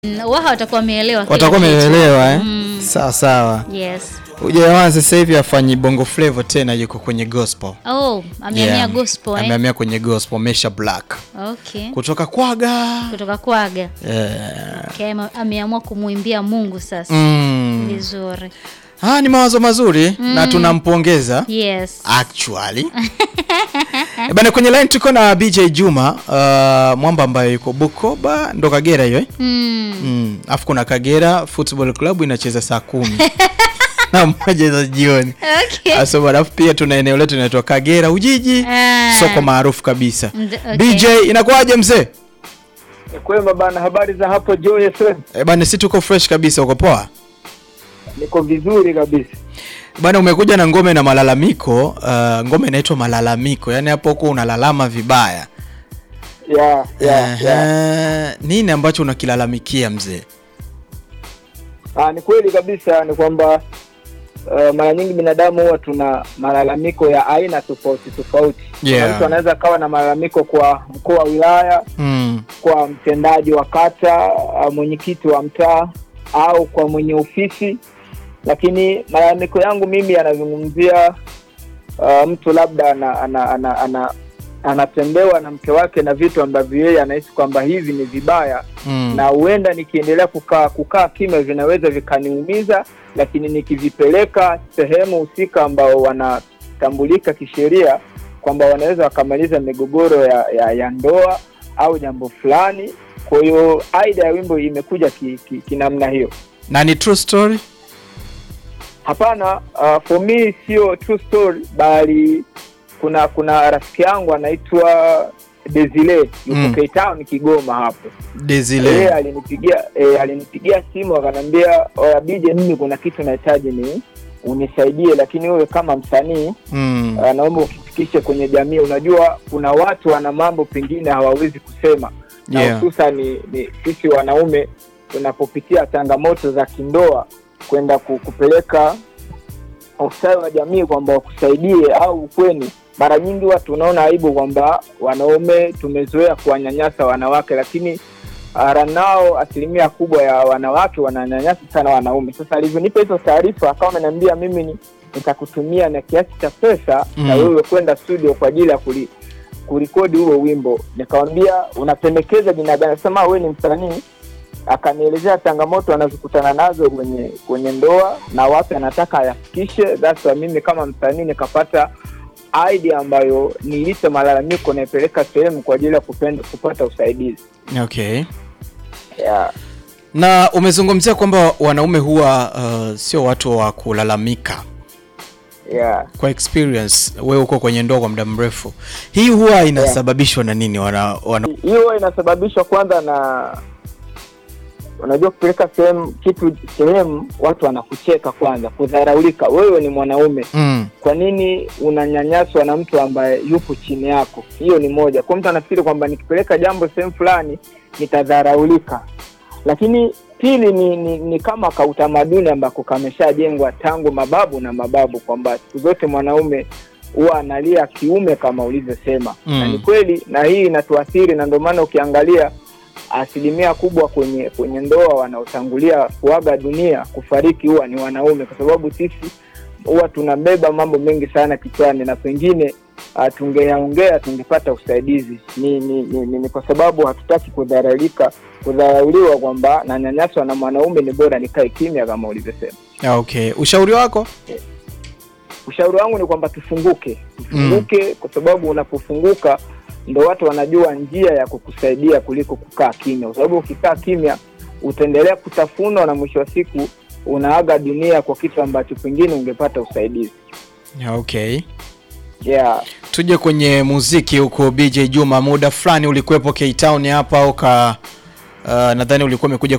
Mm, wao watakuwa wameelewa kila watakuwa kitu. wameelewa eh? Mm. Sawa sawa. Yes. Ujamaa sasa hivi afanyi bongo flavor tena, yuko kwenye gospel. Oh, amehamia Yeah. gospel eh? Amehamia kwenye gospel, Mesha Black Okay. kutoka Kwaga. Kutoka Kwaga. Yeah. Okay, ame- ameamua kumwimbia Mungu sasa. Mm. Vizuri. Ah, ni mawazo mazuri na tunampongeza Yes. actually. Eh, Bana, kwenye line tuko na BJ Juma uh, mwamba ambaye yuko Bukoba ndo Kagera hiyo eh? Mm. Mm. Afu kuna Kagera Football Club inacheza saa kumi na moja za jioni. Okay. Aso alafu pia tuna eneo letu linaitwa Kagera Ujiji, Ah. soko maarufu kabisa. Nd- okay. BJ inakuwaje mzee? Kwema bana, habari za hapo Joy FM? Eh, bana si tuko fresh kabisa, uko poa? Niko vizuri kabisa. Bana umekuja na ngome na malalamiko, uh, ngome inaitwa malalamiko. Yaani hapo huko unalalama vibaya. ya ya ya. Ehe, nini ambacho unakilalamikia mzee? Ah, ni kweli kabisa, ni kwamba uh, mara nyingi binadamu huwa tuna malalamiko ya aina tofauti tofauti. Kuna Yeah. Mtu anaweza kawa na malalamiko kwa mkuu wa wilaya, Mm. kwa mtendaji wa kata, uh, mwenyekiti wa mtaa au kwa mwenye ofisi, lakini malalamiko yangu mimi yanazungumzia uh, mtu labda ana, ana, ana, ana, anatendewa na mke wake na vitu ambavyo yeye anahisi kwamba hivi ni vibaya Mm. na huenda nikiendelea kukaa kukaa kimya vinaweza vikaniumiza, lakini nikivipeleka sehemu husika ambao wanatambulika kisheria kwamba wanaweza wakamaliza migogoro ya, ya, ya ndoa au jambo fulani. Kwa hiyo aida ya wimbo imekuja kinamna ki, kinamna hiyo. Na ni true story? Hapana, uh, for me sio true story, bali kuna kuna rafiki yangu anaitwa Desile yuko Mm. Cape Town Kigoma hapo yeye Desile. alinipigia e, alinipigia simu akanambia oya bije mimi kuna kitu nahitaji ni unisaidie lakini wewe kama msanii Mm. uh, naomba ukifikishe kwenye jamii unajua kuna watu wana mambo pengine hawawezi kusema na Yeah. hususan ni, ni sisi wanaume tunapopitia changamoto za kindoa kwenda ku- kupeleka ustawi wa jamii kwamba wakusaidie au ukweni mara nyingi watu unaona aibu kwamba wanaume tumezoea kuwanyanyasa wanawake lakini uh, ranao asilimia kubwa ya wanawake wananyanyasa sana wanaume sasa alivyonipa hizo taarifa akawa ameniambia mimi ni nitakutumia na kiasi cha pesa Mm. na wewe kwenda studio kwa ajili ya kuli, kurekodi huo wimbo nikamwambia unapendekeza jina gani sema wewe ni msanii akanielezea changamoto anazokutana nazo kwenye kwenye ndoa na wapi anataka ayafikishe that's why mimi kama msanii nikapata idea ambayo niilite malalamiko naipeleka sehemu kwa ajili ya kupenda, kupata usaidizi Okay. yeah. Na umezungumzia kwamba wanaume huwa uh, sio watu wa kulalamika. Yeah. Kwa experience wewe uko kwenye ndoa kwa muda mrefu, hii huwa inasababishwa na nini? Wana, wana... hiyo inasababishwa kwanza na unajua kupeleka sehemu kitu sehemu watu wanakucheka kwanza kudharaulika wewe ni mwanaume mm. kwa nini unanyanyaswa na mtu ambaye yupo chini yako hiyo ni moja kwa mtu anafikiri kwamba nikipeleka jambo sehemu fulani nitadharaulika lakini pili ni, ni, ni kama ka utamaduni ambako kameshajengwa tangu mababu na mababu kwamba siku zote mwanaume huwa analia kiume kama ulivyosema Mm. na ni kweli na hii inatuathiri na ndio maana ukiangalia asilimia kubwa kwenye kwenye ndoa wanaotangulia kuaga dunia kufariki huwa ni wanaume kwa sababu sisi huwa tunabeba mambo mengi sana kichwani na pengine uh, tungeyaongea tungepata usaidizi ni ni, ni, ni, ni kwa sababu hatutaki kudharaulika kudharauliwa kwamba nanyanyaswa na mwanaume ni bora nikae kimya kama ulivyosema Ah, Okay, ushauri wako? ushauri wangu ni kwamba tufunguke tufunguke mm. kwa sababu unapofunguka ndo watu wanajua njia ya kukusaidia kuliko kukaa kimya kwa sababu ukikaa kimya utaendelea kutafunwa na mwisho wa siku unaaga dunia kwa kitu ambacho pengine ungepata usaidizi Ah, Okay. yeah. Tuje kwenye muziki huko BJ Juma, muda fulani ulikuwepo K Town hapa uka uh, nadhani ulikuwa umekuja